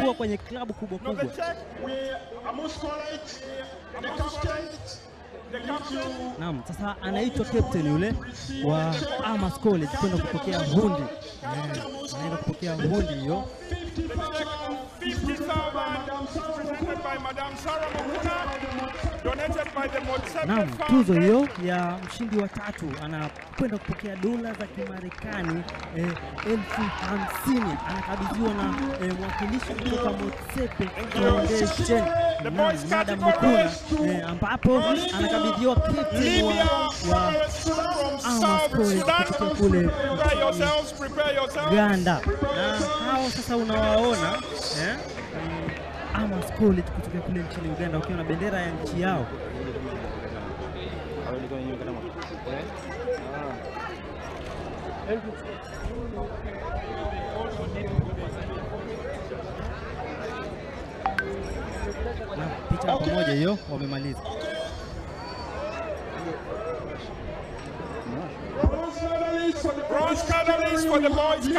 kuwa kwenye klabu kubwa Now the kubwa. check, We, I must call it the captain. the captain. Naam, sasa anaitwa captain yule wa Amas College kwenda kupokea hundi. Eh, anaenda kupokea hundi hiyo. The check of 50,000 presented by Madame Sarah Mahuna, donated by the Motsepe Naam, tuzo Foundation. hiyo ya mshindi wa tatu anakwenda kupokea dola za Kimarekani eh, elfu hamsini anakabidhiwa na eh, mwakilishi kutoka Motsepe Foundation The Naam, boys Madam category Mukuna eh, ambapo anakabidhiwa captain Libya wa, wa Stars from Amos South College kutoka Sudan. kule Prepare yourselves, prepare yourselves. Uganda na hao sasa unawaona eh, mm, Amos College kutoka kule nchini Uganda wakiwa na bendera ya nchi yao. Na picha ya pamoja hiyo wamemaliza. Bronze medalist for the Bronze medalist for the boys